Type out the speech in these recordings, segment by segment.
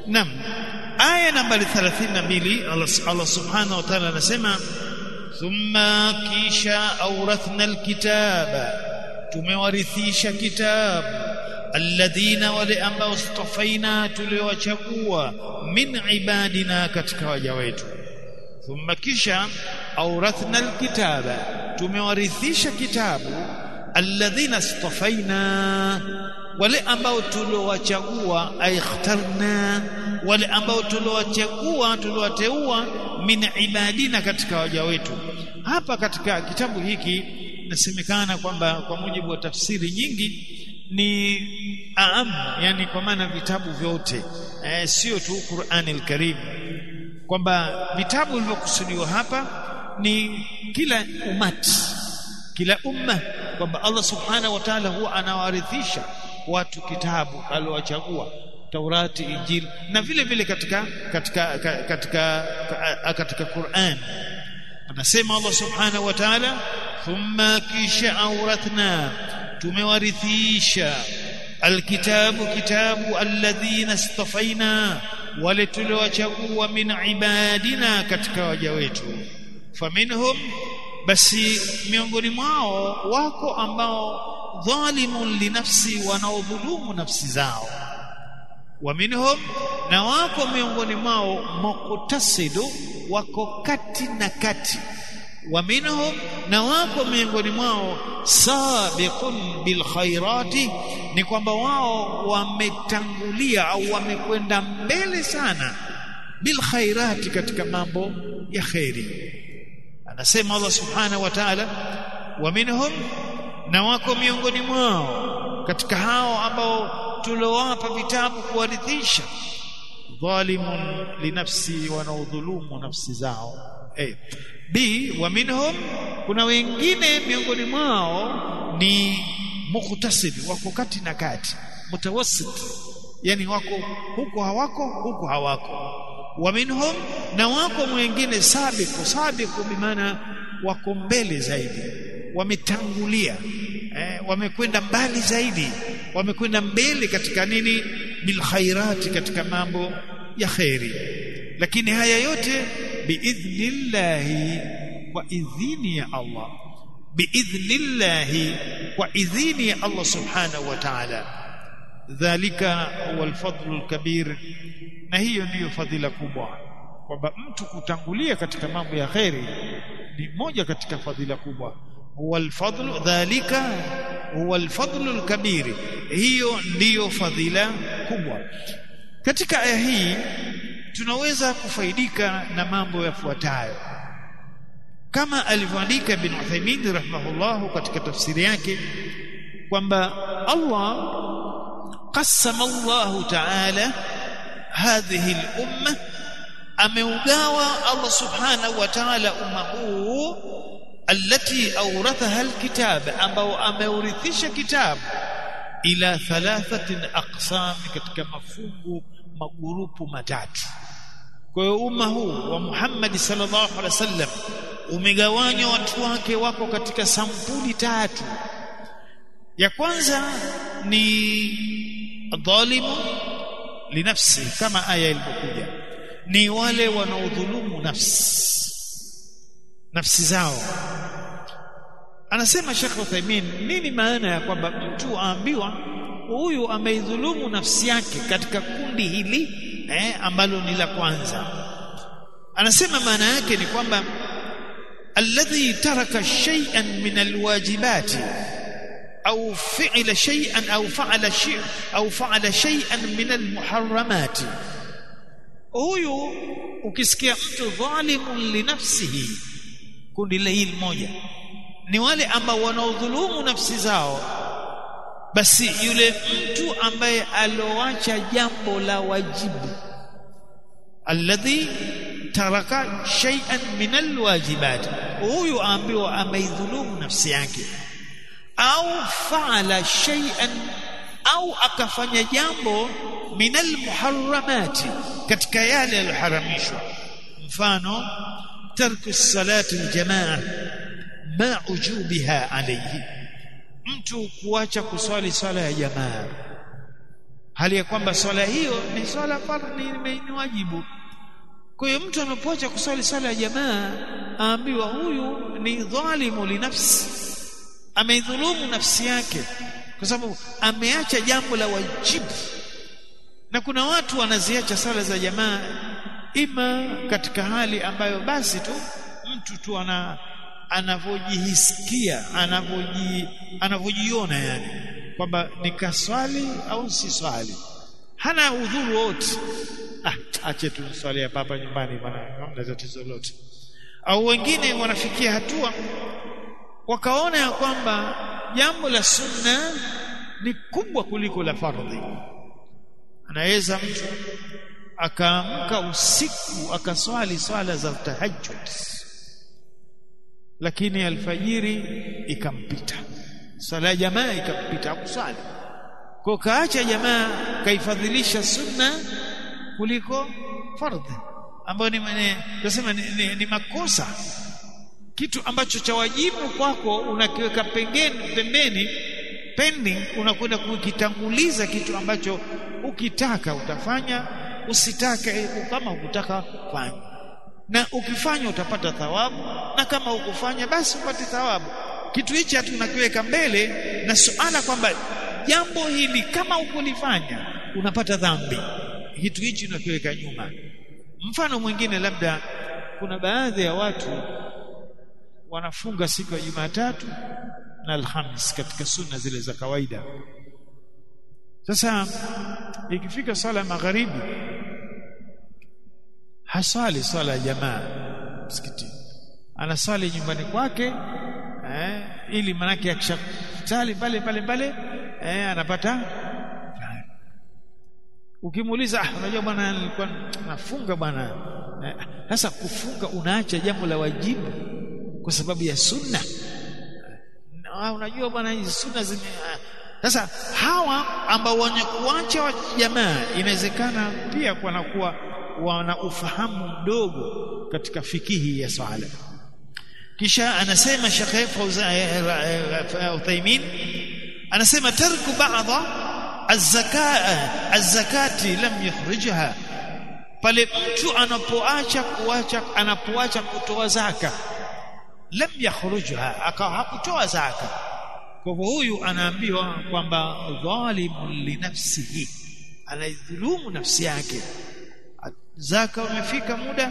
Naam. Aya nambari 32 Allah, Allah Subhanahu wa Ta'ala anasema thumma kisha awrathna alkitaba tumewarithisha kitabu alladhina wale ambao stafaina tuliowachagua min ibadina katika waja wetu thumma kisha awrathna alkitaba tumewarithisha kitabu alladhina stafaina wale ambao tuliowachagua aikhtarna wale ambao tuliowachagua tuliowateua min ibadina katika waja wetu hapa katika kitabu hiki nasemekana kwamba kwa mujibu wa tafsiri nyingi ni aam yani kwa maana vitabu vyote e, sio tu Qur'an al-Karim kwamba vitabu vilivyokusudiwa hapa ni kila umati kila umma kwamba Allah subhanahu wa ta'ala huwa anawarithisha watu kitabu aliowachagua Taurati Injili na vile vile katika katika katika katika, katika Qur'an anasema Allah subhanahu wa ta'ala thumma kisha awrathna tumewarithisha alkitabu kitabu alladhina istafaina wale tuliowachagua min ibadina katika waja wetu faminhum basi miongoni mwao wako ambao dhalimun linafsi wanaodhulumu nafsi zao wa minhum na wako miongoni mwao muqtasidu wako kati na kati wa minhum na wako miongoni mwao sabiqun bil khairati ni kwamba wao wametangulia au wamekwenda mbele sana bil khairati katika mambo ya khairi anasema Allah subhanahu wa ta'ala wa minhum na wako miongoni mwao katika hao ambao tuliowapa vitabu kuwarithisha dhalimun linafsi wanaodhulumu nafsi zao eh b wa minhum kuna wengine miongoni mwao ni muktasid wako kati na kati mutawassit yani wako huko hawako huko hawako wa minhum na wako mwingine sabiku sabiku bimaana wako mbele zaidi wametangulia eh, wamekwenda mbali zaidi wamekwenda mbele katika nini bil khairati katika mambo ya khairi lakini haya yote biidhnillahi kwa idhini ya Allah biidhnillahi kwa idhini ya Allah subhanahu wa ta'ala dhalika huwa alfadlu alkabir na hiyo ndiyo fadhila kubwa kwamba mtu kutangulia katika mambo ya khairi ni moja katika fadhila kubwa huwa alfadlu dhalika huwa alfadlu alkabir hiyo ndiyo fadhila kubwa katika aya hii tunaweza kufaidika na mambo yafuatayo kama alivyoandika ibn Uthaymeen rahimahullah katika tafsiri yake kwamba Allah qasama Allah ta'ala hadhihi al-umma ameugawa Allah subhanahu wa ta'ala umma huu التي أورثها الكتاب ambao ameurithisha kitabu ila thalathatin aqsam katika mafungu magurupu matatu kwa hiyo umma huu wa Muhammad sallallahu alaihi wasallam umegawanywa watu wake wako katika sampuli tatu ya kwanza ni dhalimu linafsi kama aya ilivyokuja ni wale wanaodhulumu nafsi nafsi zao anasema Sheikh Uthaymeen nini maana ya kwamba mtu aambiwa huyu ameidhulumu nafsi yake katika kundi hili eh, ambalo ni la kwanza anasema maana yake ni kwamba alladhi taraka shay'an min alwajibati au fi'la shay'an au fa'ala shay'an au fa'ala shay'an min almuharramati huyu ukisikia mtu dhalimun linafsihi kundi la hili moja ni wale ambao wanaodhulumu nafsi zao basi yule mtu ambaye aloacha jambo la wajibu alladhi taraka shay'an min alwajibat huyu ambiwa ameidhulumu nafsi yake au faala shay'an au akafanya jambo min almuharramati katika yale yaliyoharamishwa mfano tarku salati aljamaa ma ujubiha alayhi mtu kuacha kuswali swala ya jamaa hali ya kwamba swala hiyo ni swala fardhi ni wajibu kwa hiyo mtu anapoacha kuswali swala ya jamaa aambiwa huyu ni dhalimu linafsi ameidhulumu nafsi yake kwa sababu ameacha jambo la wajibu na kuna watu wanaziacha sala za jamaa ima katika hali ambayo basi tu mtu tu ana anavyojihisikia anavyoji anavyojiona yani kwamba nikaswali au si swali hana udhuru wote ah ache tu swali ya papa nyumbani bwana hamna tatizo lolote au wengine wanafikia hatua wakaona ya kwamba jambo la sunna ni kubwa kuliko la fardhi anaweza mtu akaamka usiku akaswali swala za tahajjud lakini alfajiri ikampita swala ya jamaa ikampita hakuswali kwa kaacha jamaa kaifadhilisha sunna kuliko fardhi ambayo ni tunasema ni, ni, ni makosa kitu ambacho cha wajibu kwako unakiweka pembeni pembeni pending unakwenda kukitanguliza kitu ambacho ukitaka utafanya usitake kama ukutaka fanya na ukifanya utapata thawabu na kama ukufanya basi upate thawabu kitu hichi hatu unakiweka mbele na suala kwamba jambo hili kama ukulifanya unapata dhambi kitu hichi unakiweka nyuma mfano mwingine labda kuna baadhi ya watu wanafunga siku ya Jumatatu na Alhamis katika sunna zile za kawaida sasa ikifika swala magharibi haswali swala ya jamaa msikitini anaswali nyumbani kwake eh, ili manake akishatali pale pale pale eh, anapata ukimuuliza ah, unajua bwana nilikuwa nafunga bwana sasa eh, kufunga unaacha jambo la wajibu kwa sababu ya sunna ah, unajua bwana hizi sunna zime sasa hawa ambao wenye kuacha wa jamaa inawezekana pia wanakuwa wana ufahamu mdogo katika fikihi ya swala kisha anasema Sheikh Uthaymeen anasema tarku ba'dha az-zakaa az-zakati lam yukhrijha pale mtu anapoacha kuacha anapoacha kutoa zaka lam yakhrujha akawa hakutoa zaka kwa hivyo huyu anaambiwa kwamba dhalimun li nafsihi anaidhulumu nafsi yake zaka umefika muda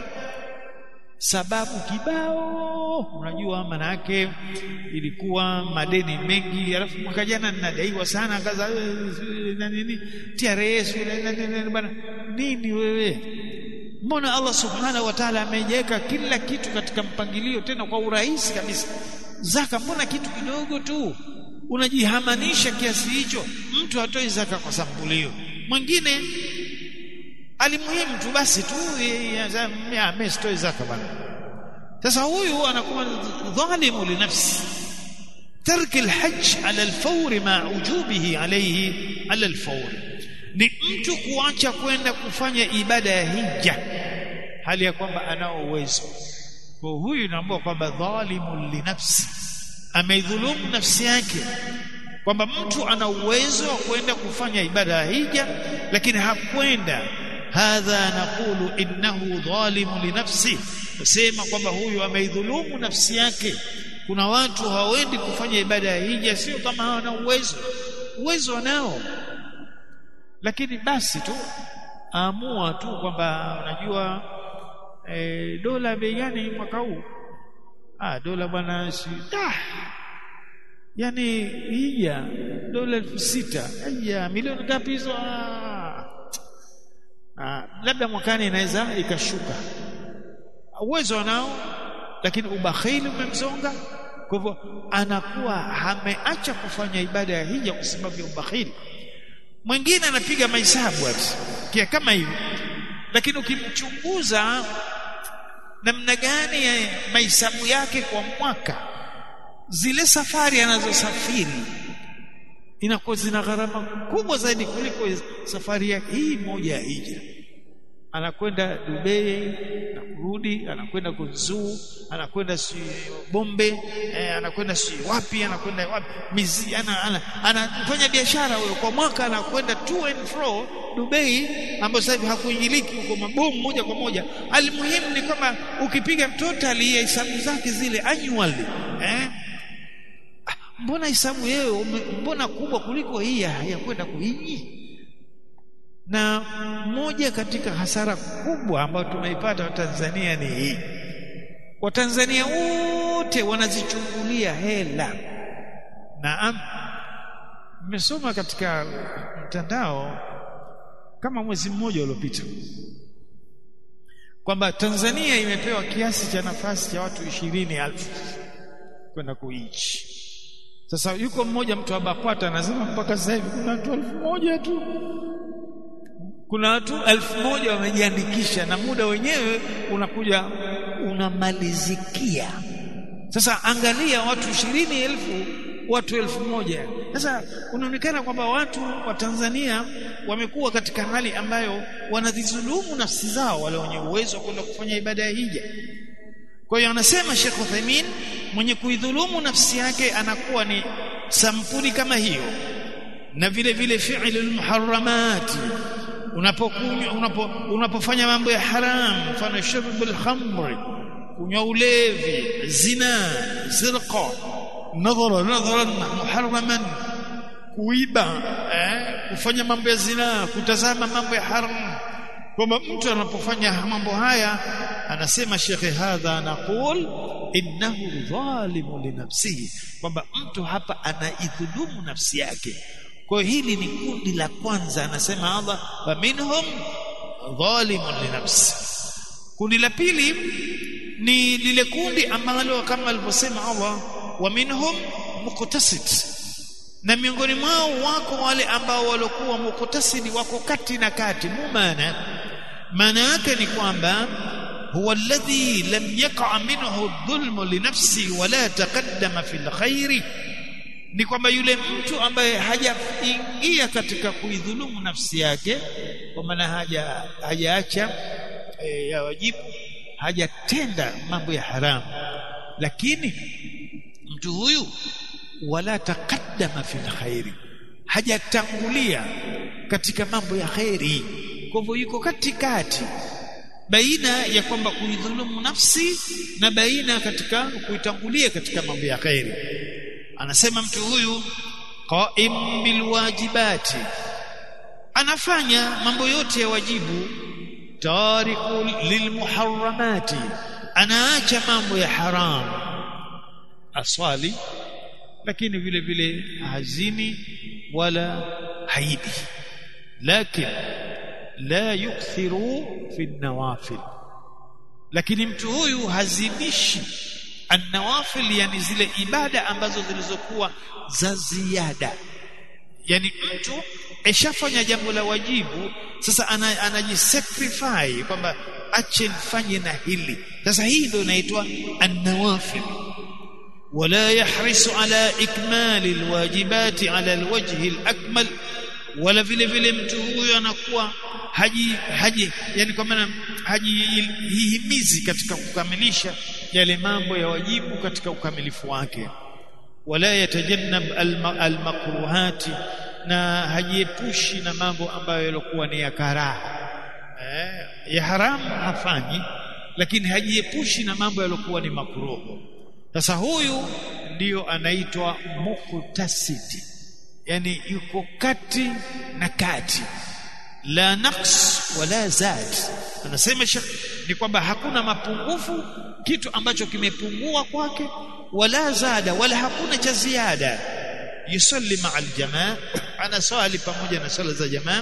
sababu kibao unajua maana yake ilikuwa madeni mengi alafu mwaka jana ninadaiwa sana kaza na nini TRS bana nini wewe mbona Allah subhanahu wa ta'ala amejeka kila kitu katika mpangilio tena kwa urahisi kabisa zaka mbona kitu kidogo tu unajihamanisha kiasi hicho mtu atoi zaka kwa sampulio mwingine alimuhimu tu basi tu amestoi zaka bana sasa huyu anakuwa dhalimu linafsi ترك الحج على الفور مع وجوبه عليه على الفور ni mtu kuacha kwenda kufanya ibada ya hija hali ya kwamba anao uwezo kwa huyu naambia kwamba dhalimu linafsi ameidhulumu nafsi yake kwamba mtu ana uwezo wa kwenda kufanya ibada ya hija lakini hakwenda hadha naqulu innahu dhalimu linafsi kusema kwamba huyu ameidhulumu nafsi yake kuna watu hawaendi kufanya ibada ya hija sio kama hawana uwezo uwezo wanao lakini basi tu amua tu kwamba unajua e, dola bei gani mwaka huu ah dola bwana si ah yani hija dola elfu sita hija milioni ngapi hizo ah. ah labda mwakani inaweza ikashuka uwezo wanao lakini ubakhili umemzonga kwa hivyo anakuwa ameacha kufanya ibada ya hija kwa sababu ya ubakhili mwingine anapiga mahesabu kia kama hivi lakini ukimchunguza namna gani ya mahesabu yake kwa mwaka zile safari anazosafiri inakuwa zina gharama kubwa zaidi kuliko safari ya hii moja ya hija anakwenda Dubai na kurudi anakwenda kuzuu anakwenda si Bombe eh, anakwenda si wapi anakwenda wapi mizi ana, ana, anafanya biashara huyo kwa mwaka anakwenda to and fro Dubai ambapo sasa hivi hakuingiliki huko mabomu moja kwa moja almuhimu ni kwamba ukipiga total ya hesabu zake zile annually eh mbona hesabu yeye mbona kubwa kuliko hii ya kwenda kuhiji na moja katika hasara kubwa ambayo tumeipata Watanzania ni hii Watanzania wote wanazichungulia hela naam nimesoma katika mtandao kama mwezi mmoja uliopita kwamba Tanzania imepewa kiasi cha nafasi cha watu ishirini elfu kwenda kuichi sasa yuko mmoja mtu wa BAKWATA anasema mpaka sasa hivi kuna watu elfu moja tu kuna watu elfu moja wamejiandikisha na muda wenyewe unakuja unamalizikia sasa angalia watu ishirini elfu watu elfu moja sasa unaonekana kwamba watu wa Tanzania wamekuwa katika hali ambayo wanazidhulumu nafsi zao wale wenye uwezo wa kwenda kufanya ibada ya hija kwa hiyo anasema Sheikh Uthaymeen mwenye kuidhulumu nafsi yake anakuwa ni sampuli kama hiyo na vile vile fi'lul muharramati unapokunywa unapo, unapofanya mambo ya haram mfano shurbul khamri kunywa ulevi zina zirqa nadhara nadharan muharraman kuiba eh, kufanya mambo ya zina kutazama mambo ya haram kwamba mtu anapofanya mambo haya anasema shekhe hadha naqul innahu dhalimu li nafsihi kwamba mtu hapa anaidhulumu nafsi yake kwa hili ni kundi la kwanza anasema Allah wa minhum dhalimun li nafsi kundi la pili ni lile kundi ambalo kama alivyosema Allah wa minhum muqtasid na miongoni mwao wako wale ambao walokuwa muqtasidi wako kati na kati mumana maana yake ni kwamba huwa alladhi lam yaqa minhu dhulmu li nafsi wala taqaddama fil khairi ni kwamba yule mtu ambaye hajaingia katika kuidhulumu nafsi yake kwa maana haja hajaacha e, ya wajibu hajatenda mambo ya haramu lakini mtu huyu wala taqaddama fil khairi hajatangulia katika mambo ya khairi kwa hivyo yuko katikati baina ya kwamba kuidhulumu nafsi na baina katika kuitangulia katika mambo ya khairi anasema mtu huyu qaim bilwajibati anafanya mambo yote ya wajibu tariku lilmuharramati anaacha mambo ya haramu aswali lakini vile vile hazini wala haidi lakini la yukthiru fi nawafil lakini mtu huyu hazidishi annawafil yani zile ibada ambazo zilizokuwa za ziada yani mtu eshafanya jambo la wajibu sasa anajisacrifice kwamba ache nifanye na hili sasa hii ndio inaitwa annawafil ولا يحرص على إكمال الواجبات على الوجه الأكمل wala vile vile mtu huyo anakuwa haji haji yani kwa maana hajihimizi katika kukamilisha yale mambo ya wajibu katika ukamilifu wake wala yatajannab almakruhati na hajiepushi na mambo ambayo yalikuwa ni ya karaha eh, ya haramu hafanyi lakini hajiepushi na mambo yaliokuwa ni makruhu sasa huyu ndiyo anaitwa muktasidi yani yuko kati na kati la naqs wala zad anasema ni kwamba hakuna mapungufu kitu ambacho kimepungua kwake wala zada wala hakuna cha ziada yusalli ma'a aljamaa anasali pamoja na sala za jamaa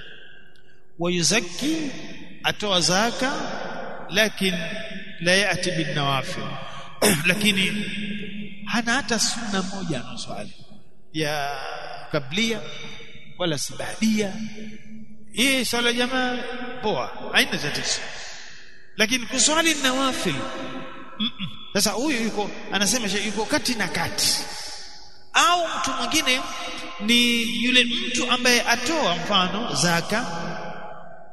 wayuzakki atoa zaka lakini la yati bin nawafil lakini hana hata sunna moja anaswali ya kablia wala sibadia hii swala jamaa poa haina tatizo lakini kuswali nawafil sasa huyu yuko anasema yuko kati na kati au mtu mwingine ni yule mtu ambaye atoa mfano zaka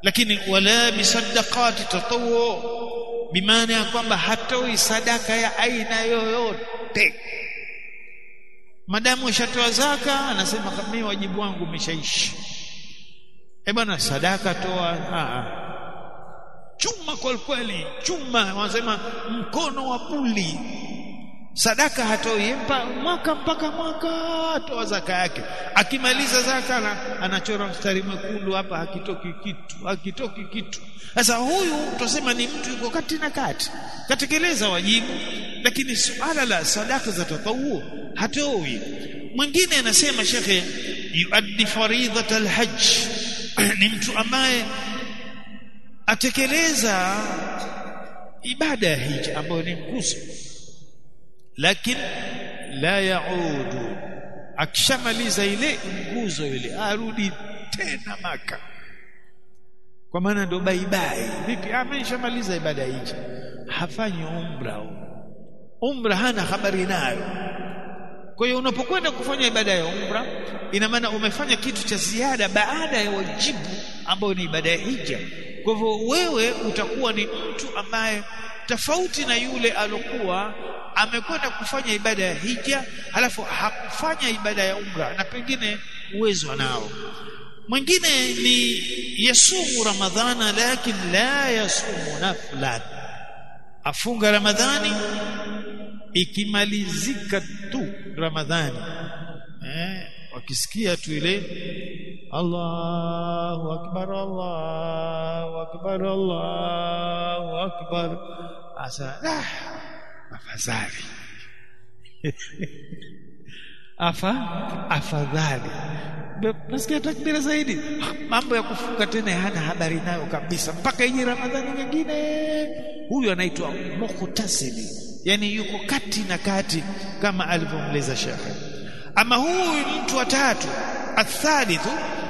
lakini wala bisadaqati tatawu bimaana ya kwamba hatoi sadaka ya aina yoyote madamu ushatoa zaka anasema mimi wajibu wangu umeshaishi eh bwana sadaka toa a chuma kwa kweli chuma wanasema mkono wa buli sadaka hatoi mpa mwaka mpaka mwaka atoa zaka yake akimaliza zaka na, anachora mstari mwekundu hapa hakitoki kitu hakitoki kitu sasa huyu tusema ni mtu yuko kati na kati katekeleza wajibu lakini suala la sadaka za tatawu hatoi mwingine anasema shekhe yuaddi faridhat alhajj ni mtu ambaye atekeleza ibada ya hija ambayo ni nguzo lakini la yaudu akishamaliza ile nguzo ile arudi tena maka kwa maana ndo baibai vipi ameshamaliza ibada ya hija hafanyi umra umra hana habari nayo kwa hiyo unapokwenda kufanya ibada ya umra ina maana umefanya kitu cha ziada baada ya wajibu ambao ni ibada ya hija kwa hivyo wewe utakuwa ni mtu ambaye tofauti na yule alokuwa amekwenda kufanya ibada ya hija halafu hakufanya ibada ya umra na pengine uwezo anao mwingine ni yasumu ramadhana lakini la yasumu naflan afunga ramadhani ikimalizika tu ramadhani eh wakisikia tu ile Allahu akbar Allahu akbar Allahu akbar asa ah, afadhali afa afadhali nasikia takbira zaidi mambo ya kufunga tena hana habari nayo kabisa mpaka ije ramadhani nyingine huyu anaitwa mukhtasili yani yuko kati na kati kama alivyomleza shekhe ama huyu mtu wa tatu athalithu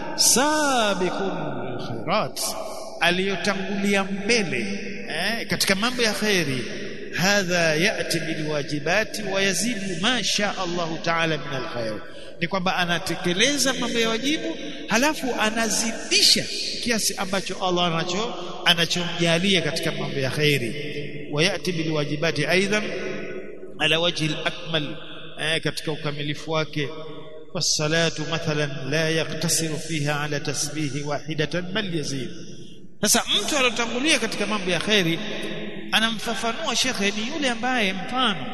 sabiqul khairat aliyotangulia mbele eh, katika mambo ya khairi hadha yati bilwajibati wa yazidu ma sha Allah ta'ala min alkhair ni kwamba anatekeleza mambo ya wajibu halafu anazidisha kiasi ambacho Allah anacho anachomjalia katika mambo ya khairi wa yati bilwajibati aidan ala wajhi alakmal eh, katika ukamilifu wake والصلاه مثلا لا يقتصر فيها على تسبيح واحده بل يزيد sasa mtu alotangulia katika mambo ya khairi anamfafanua shekhe ni yule ambaye mfano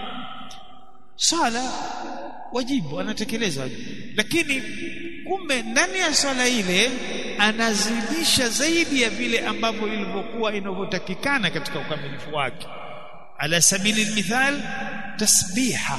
sala wajibu anatekeleza wajibu lakini kumbe ndani ya swala ile anazidisha zaidi ya vile ambavyo ilivyokuwa inavyotakikana katika ukamilifu wake ala sabili almithal tasbiha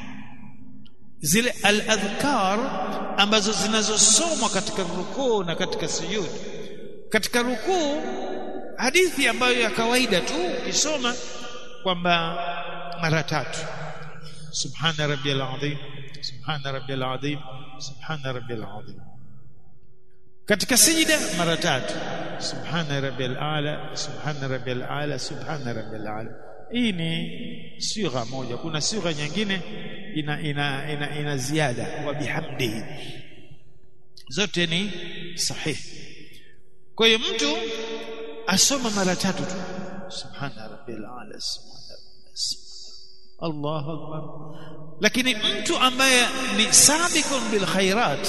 zile al-adhkar ambazo zinazosomwa katika rukuu na katika sujud katika rukuu hadithi ambayo ya kawaida tu ukisoma kwamba mara tatu subhana rabbiyal azim subhana rabbiyal azim subhana rabbiyal azim katika sijida mara tatu subhana rabbiyal ala subhana rabbiyal ala subhana rabbiyal ala hii ni sigha moja kuna sigha nyingine ina ina ina, ina ziada wa bihamdihi zote ni sahihi kwa hiyo mtu asoma mara tatu tu subhana rabbil ala subhana Allahu akbar lakini mtu ambaye ni sabiqun bil khairat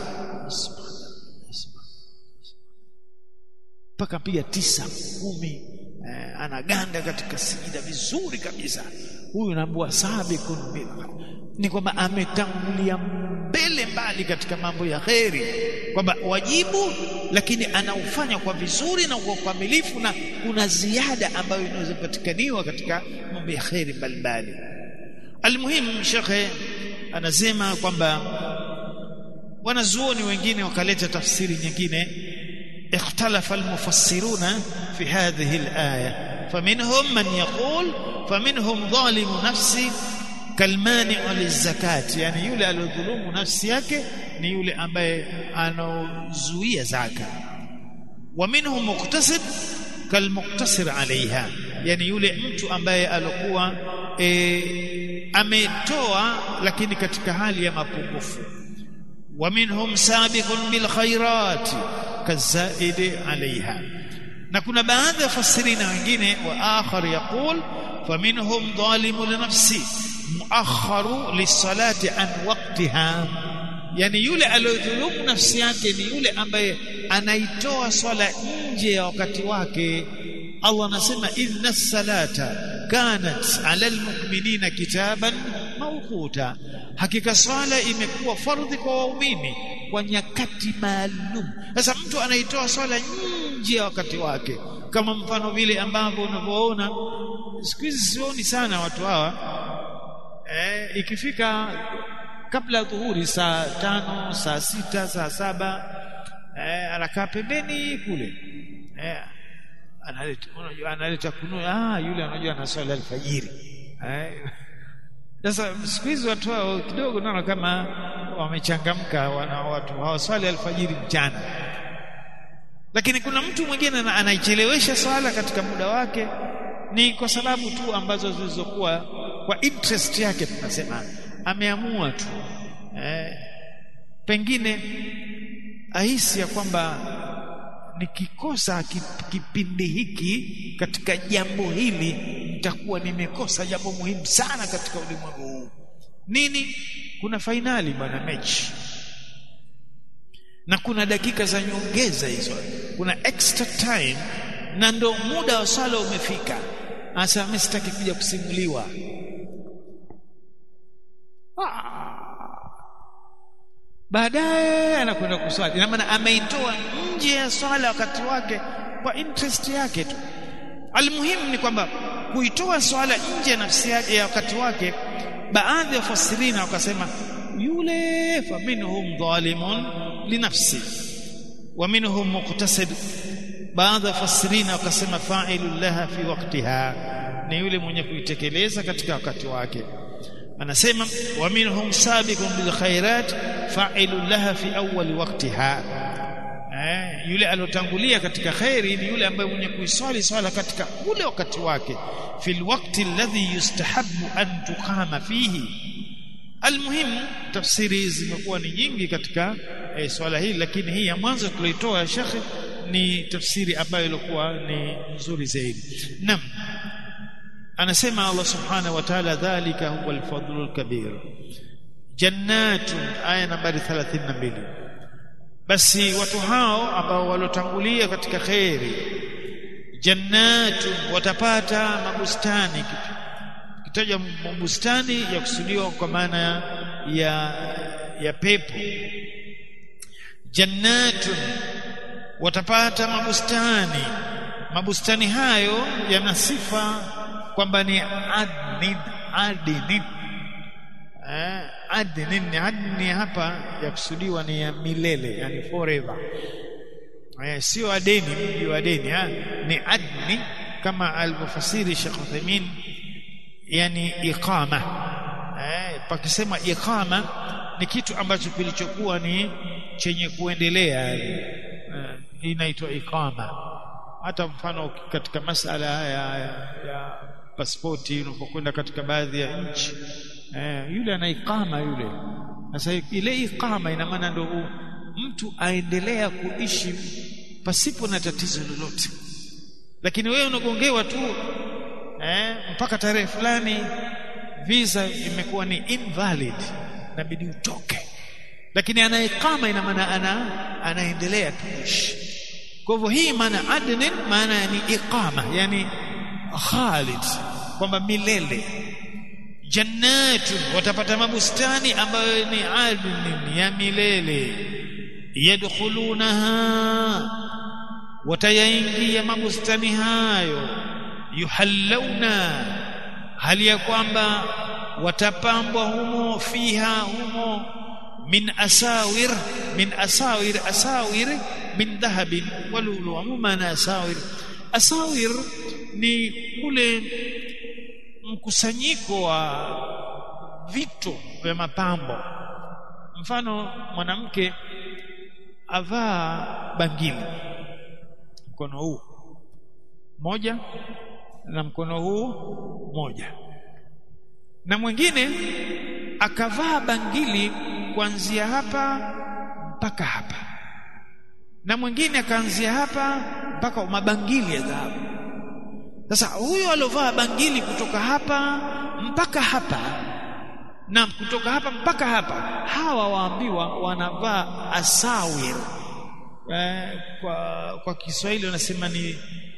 mpaka piga tisa kumi eh, anaganda katika sijida vizuri kabisa huyu naambua sabiqun bil ni kwamba ametangulia mbele mbali katika mambo ya kheri kwamba wajibu lakini anaufanya kwa vizuri na kwa ukamilifu na kuna ziada ambayo inaweza kupatikaniwa katika mambo ya kheri mbalimbali almuhimu shekhe anasema kwamba wanazuoni wengine wakaleta tafsiri nyingine اختلف المفسرون في هذه الآية فمنهم من يقول فمنهم ظالم نفسه kalmani'u lizakat yani yule aliyodhulumu nafsi yake ni yule ambaye anaozuia zaka wa minhum muqtasid kalmuqtasir alaiha yani yule mtu ambaye alikuwa e, ametoa lakini katika hali ya mapungufu wa minhum sabiqun bil khairat kazaidi alaiha na kuna baadhi ya fasirina wengine wa akhar yaqul faminhum dhalimu li nafsi muakharu lisalati an waqtiha yani yule aliyodhulumu nafsi yake ni yule ambaye anaitoa swala nje ya wakati wake Allah anasema inna salata kanat ala almu'minina kitaban mawquta hakika swala imekuwa fardhi kwa waumini kwa nyakati maalum sasa mtu anaitoa swala nje ya wakati wake kama mfano vile ambavyo unavyoona siku hizi sioni sana watu hawa eh, ikifika kabla ya dhuhuri saa tano saa sita saa saba eh, anakaa pembeni kule eh, analeta unajua analeta kunu ah yule anajua anaswali alfajiri eh sasa siku hizi watu hao kidogo naona kama wamechangamka wana watu hawaswali alfajiri mchana lakini kuna mtu mwingine anaichelewesha swala katika muda wake ni kwa sababu tu ambazo zilizokuwa kwa interest yake tunasema ameamua tu eh, pengine ahisi ya kwamba nikikosa kipindi hiki katika jambo hili nitakuwa nimekosa jambo muhimu sana katika ulimwengu huu nini kuna fainali bwana mechi na kuna dakika za nyongeza hizo kuna extra time na ndo muda wa swala umefika asa mimi sitaki kuja kusimuliwa baadaye anakwenda kuswali na maana ameitoa nje ya swala wakati wake kwa interest yake tu almuhimu ni kwamba kuitoa swala nje ya nafsi yake ya wakati wake baadhi ya fasirina wakasema yule faminhum dhalimun linafsi wa minhum muqtasid baadhi ya fasirina wakasema fa'ilu laha fi waqtiha ni yule mwenye kuitekeleza katika wakati wake anasema wa minhum sabiqun bil khairat fa'ilu laha fi awwal waqtiha eh yule alotangulia katika khairi ni yule ambaye mwenye kuiswali swala katika ule wakati wake fil waqti alladhi yustahabbu an tuqama fihi almuhim tafsiri zimekuwa ni nyingi katika eh, swala hili lakini hii ya mwanzo tulioitoa ya shekhi ni tafsiri ambayo ilikuwa ni nzuri zaidi naam anasema Allah subhanahu wa ta'ala dhalika huwa al-fadlul kabir jannatun aya nambari 32 basi watu hao ambao walotangulia katika khairi jannatun watapata mabustani kitaja mabustani ya kusudiwa kwa maana ya ya pepo jannatun watapata mabustani mabustani hayo yana sifa kwamba ni adnin adnin eh adnin adni hapa ya kusudiwa ni ya milele yani forever eh sio adeni mji wa deni ha? ni adni kama alivyofasiri Sheikh Uthaymeen yani iqama eh pakisema iqama ni kitu ambacho kilichokuwa ni chenye kuendelea eh, inaitwa iqama hata mfano katika masala ya, ya, ya pasipoti unapokwenda katika baadhi ya nchi eh, yule ana ikama yule sasa ile ikama ina maana ndio mtu aendelea kuishi pasipo na tatizo lolote lakini wewe unagongewa tu eh, mpaka tarehe fulani visa imekuwa ni invalid inabidi utoke lakini ana ikama ina maana ana anaendelea kuishi kwa hivyo hii maana adnin maana ni iqama yani khalid kwamba milele jannatun watapata mabustani ambayo ni adnin ya milele yadkhulunaha watayaingia mabustani hayo yuhallawna hali ya kwamba watapambwa humo fiha humo min asawir min asawir asawir min dhahabin walulu umana asawir asawir ni kule mkusanyiko wa vitu vya mapambo mfano mwanamke avaa bangili mkono huu moja na mkono huu moja na mwingine akavaa bangili kuanzia hapa mpaka hapa na mwingine akaanzia hapa mpaka mabangili ya dhahabu sasa huyo alovaa bangili kutoka hapa mpaka hapa na kutoka hapa mpaka hapa hawa waambiwa wanavaa asawir eh, kwa kwa Kiswahili wanasema ni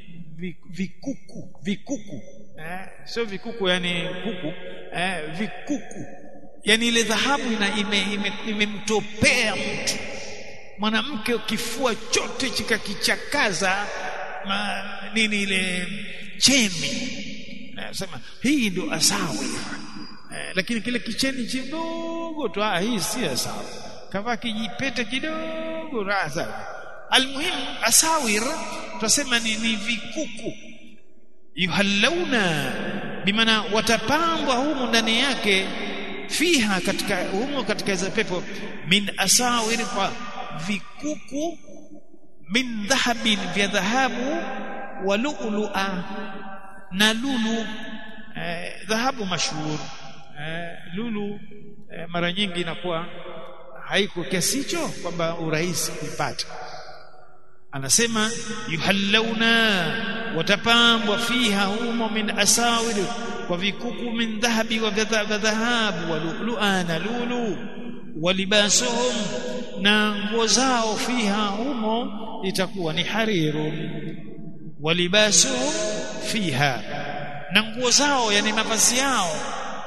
vikuku vikuku eh, sio vikuku yani kuku eh, vikuku yani ile dhahabu imemtopea ime, ime mtu mwanamke kifua chote chikakichakaza nini ile chemi nasema hii ndio asawi eh, lakini kile kicheni kidogo tu ah hii si asawi kavaa kijipete kidogo raza almuhimu asawir tunasema ni, ni vikuku yuhallawna bimaana watapambwa humu ndani yake fiha katika humo katika hizo pepo min asawir kwa vikuku min dhahabin vya dhahabu wa lu'lu'a na lulu eh, dhahabu mashhur eh, lulu eh, mara nyingi inakuwa haiko kiasi hicho kwamba urahisi kuipata anasema yuhallawna watapambwa fiha humo min asawir kwa vikuku min dhahabi wa dhahabu wa lu'lu'a na lulu walibasuhum na nguo zao fiha humo itakuwa ni harirun walibasuhum fiha na nguo zao yani mavazi yao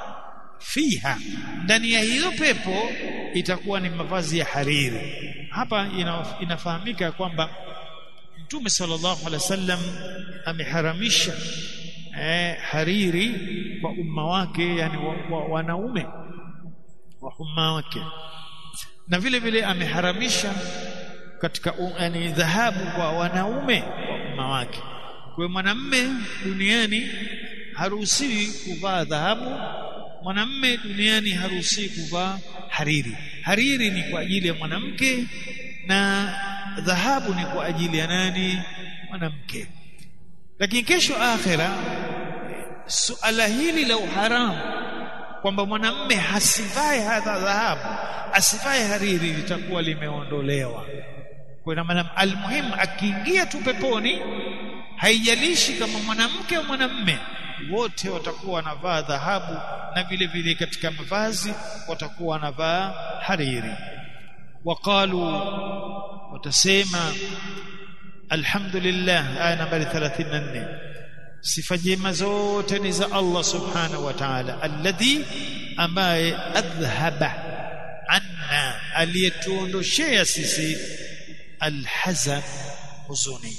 fiha ndani ya hiyo pepo itakuwa ni mavazi ya hariri hapa ina, inafahamika kwamba Mtume sallallahu alaihi wasallam ameharamisha eh, hariri kwa umma wake yani wa, wa, wanaume wa umma wake na vile vile ameharamisha katika yani dhahabu kwa wanaume wa umma wake kwa mwanamme duniani haruhusiwi kuvaa dhahabu mwanamme duniani haruhusiwi kuvaa hariri hariri ni kwa ajili ya mwanamke na dhahabu ni kwa ajili ya nani mwanamke lakini kesho akhira suala hili la uharamu kwamba mwanamme hasivae hadha dhahabu asivae hariri litakuwa limeondolewa kwa maana almuhimu akiingia tu peponi haijalishi kama mwanamke au mwanamme wote watakuwa wanavaa dhahabu na vile vile katika mavazi watakuwa wanavaa hariri waqalu watasema alhamdulillah aya nambari 34 sifa njema zote ni za Allah subhanahu wa ta'ala alladhi ambaye adhhaba anna aliyetuondoshea sisi alhazan huzuni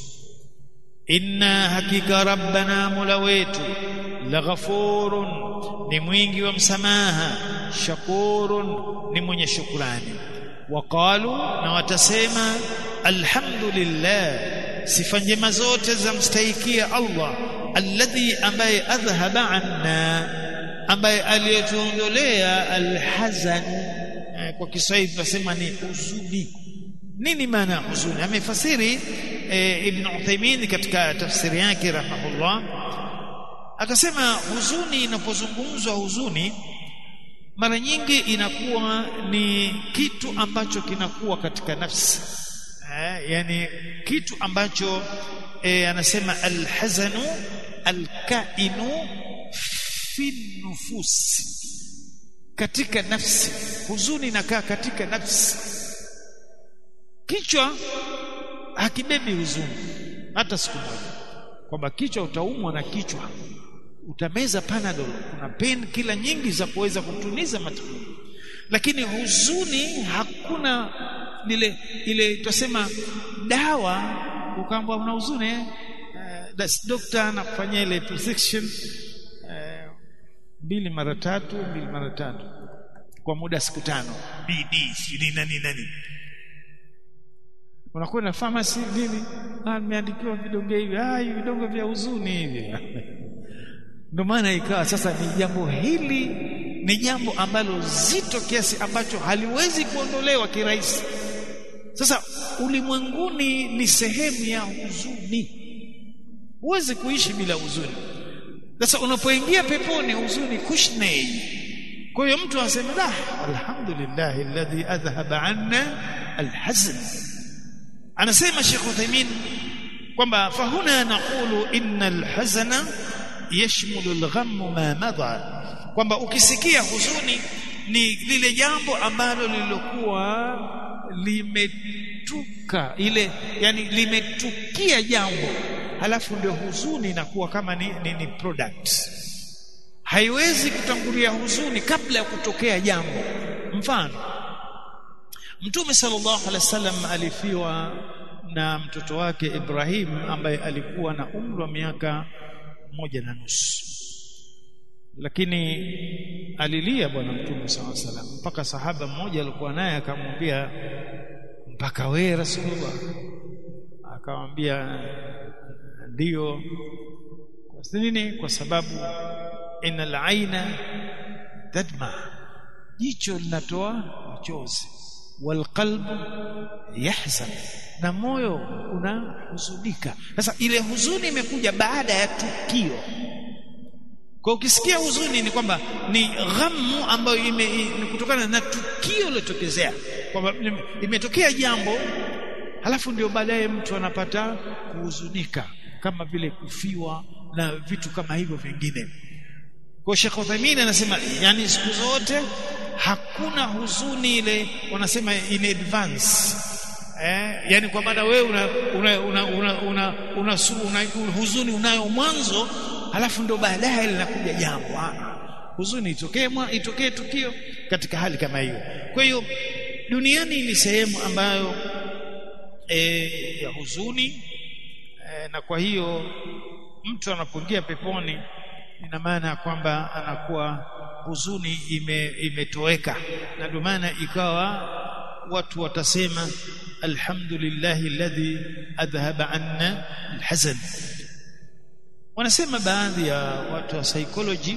inna hakika rabbana mula wetu laghafurun ni mwingi wa msamaha shakurun ni mwenye shukrani waqalu na watasema alhamdulillah sifa njema zote za mstahikia Allah alladhi ambaye adhhaba anna ambaye aliyetuondolea alhazan kwa Kiswahili tunasema ni huzuni nini maana huzuni amefasiri e, Ibn Uthaymeen katika tafsiri yake rahimahullah akasema huzuni inapozungumzwa huzuni mara nyingi inakuwa ni kitu ambacho kinakuwa katika nafsi eh, yani kitu ambacho eh, anasema alhazanu alkainu fi nufusi katika nafsi huzuni inakaa katika nafsi kichwa hakibebi huzuni hata siku moja kwamba kichwa utaumwa na kichwa utameza panadol kuna pain kila nyingi za kuweza kutuliza matibabu lakini huzuni hakuna ile ile tutasema dawa ukaambwa una huzuni uh, doctor anakufanyia ile prescription uh, mbili mara tatu mbili mara tatu kwa muda siku tano BD sijui nani nani unakwenda pharmacy nini ah nimeandikiwa vidonge hivi ah hivi vidonge vya huzuni hivi ndio maana ikawa sasa ni jambo hili ni jambo ambalo zito kiasi ambacho haliwezi kuondolewa kirahisi sasa ulimwenguni ni sehemu ya huzuni huwezi kuishi bila huzuni sasa unapoingia peponi huzuni kushnei kwa hiyo mtu anasema la alhamdulillah alladhi adhhaba anna alhazn anasema Sheikh Uthaymeen kwamba fahuna naqulu innal hazana yashmulu al-ghamm ma madha kwamba ukisikia huzuni ni lile jambo ambalo lililokuwa limetuka ile yani limetukia jambo halafu ndio huzuni inakuwa kama ni, ni, ni product haiwezi kutangulia huzuni kabla ya kutokea jambo mfano Mtume sallallahu alaihi wasallam alifiwa na mtoto wake Ibrahim ambaye alikuwa na umri wa miaka moja na nusu lakini alilia bwana mtume sallallahu alaihi wasallam mpaka sahaba mmoja alikuwa naye akamwambia mpaka we rasulullah akamwambia ndiyo kwa nini kwa sababu inal aina tadma jicho linatoa machozi walqalbu yahzan na moyo unahuzunika sasa ile huzuni imekuja baada ya tukio kwa ukisikia huzuni ni kwamba ni ghamu ambayo ime, ime kutokana na tukio lilotokezea kwamba imetokea jambo halafu ndio baadaye mtu anapata kuhuzunika kama vile kufiwa na vitu kama hivyo vingine kwa Sheikh Uthaymeen anasema yani siku zote hakuna huzuni ile wanasema in advance eh yani kwa maana wewe una una una, una, una, una, una huzuni unayo mwanzo halafu ndo baadaye linakuja jambo huzuni itokee itokee tukio katika hali kama hiyo kwa hiyo duniani ni sehemu ambayo e, ya huzuni e, na kwa hiyo mtu anapoingia peponi ina maana ya kwamba anakuwa huzuni ime, imetoweka na ndio maana ikawa watu watasema alhamdulillahi alladhi adhhaba anna alhazan wanasema baadhi ya watu wa psychology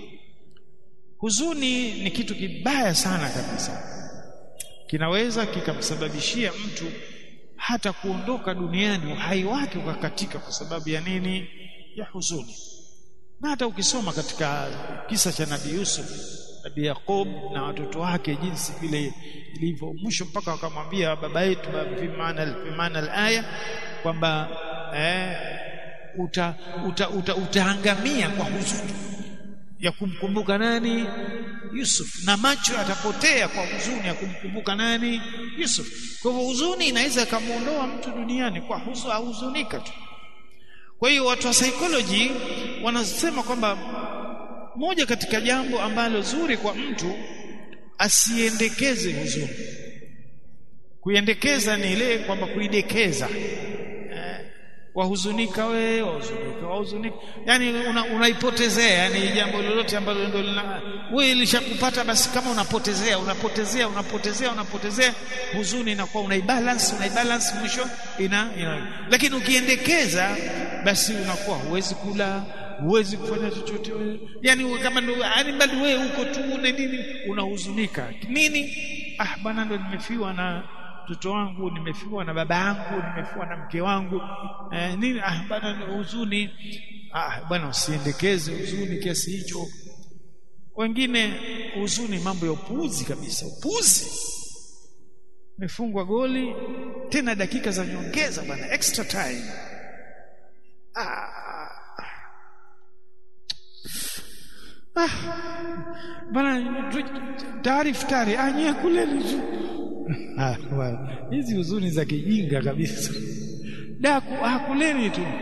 huzuni ni kitu kibaya sana kabisa kinaweza kikamsababishia mtu hata kuondoka duniani uhai wake ukakatika kwa sababu ya nini ya huzuni na hata ukisoma katika kisa cha nabii Yusuf nabii Yakob na watoto wake jinsi vile ilivyo mwisho mpaka wakamwambia baba yetu bimana bimana alaya kwamba eh, uta, uta, uta, utaangamia kwa huzuni ya kumkumbuka nani Yusuf na macho atapotea kwa huzuni ya kumkumbuka nani Yusuf kwa hivyo huzuni inaweza kumuondoa mtu duniani kwa huzunika tu kwa hiyo watu wa psychology wanasema kwamba moja katika jambo ambalo zuri kwa mtu asiendekeze huzuni kuiendekeza ni ile kwamba kuidekeza eh, wahuzunika we wahuzunika wahuzunika yani unaipotezea una yani jambo lolote ambalo ndio wewe lishakupata basi kama unapotezea unapotezea unapotezea unapotezea huzuni inakuwa unaibalance unaibalance mwisho ina, ina lakini ukiendekeza basi unakuwa huwezi kula huwezi kufanya chochote yani kama ndio yani bali wewe uko tu una nini unahuzunika nini ah bwana ndo nimefiwa na mtoto wangu nimefiwa na baba yangu nimefiwa na mke wangu eh, nini ah bwana huzuni ah bwana usiendekeze huzuni kiasi hicho wengine huzuni mambo ya upuuzi kabisa upuuzi mefungwa goli tena dakika za nyongeza bwana extra time ah ah bana tayari futari anye kuleli tu ah hizi huzuni za kijinga kabisa daku hakuleni tu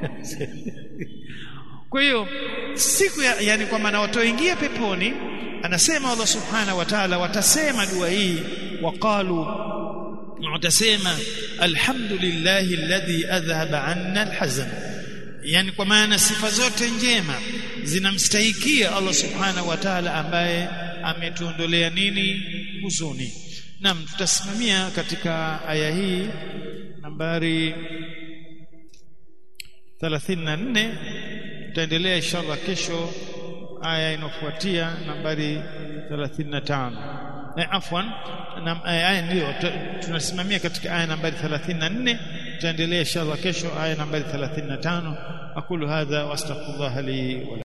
kwa hiyo siku ya, yani kwa maana watoingia peponi anasema Allah subhanahu wa ta'ala watasema dua hii waqalu watasema alhamdulillahi alladhi adhhaba anna alhazan yani kwa maana sifa zote njema zinamstahikia Allah subhanahu wa ta'ala ambaye ametuondolea nini huzuni Naam tutasimamia katika aya hii nambari 34 tutaendelea inshallah kesho aya inofuatia nambari 35 eh, afwan na aya ndio tunasimamia katika aya nambari 34 tutaendelea inshallah kesho aya nambari 35 aqulu hadha wastaghfirullah li wa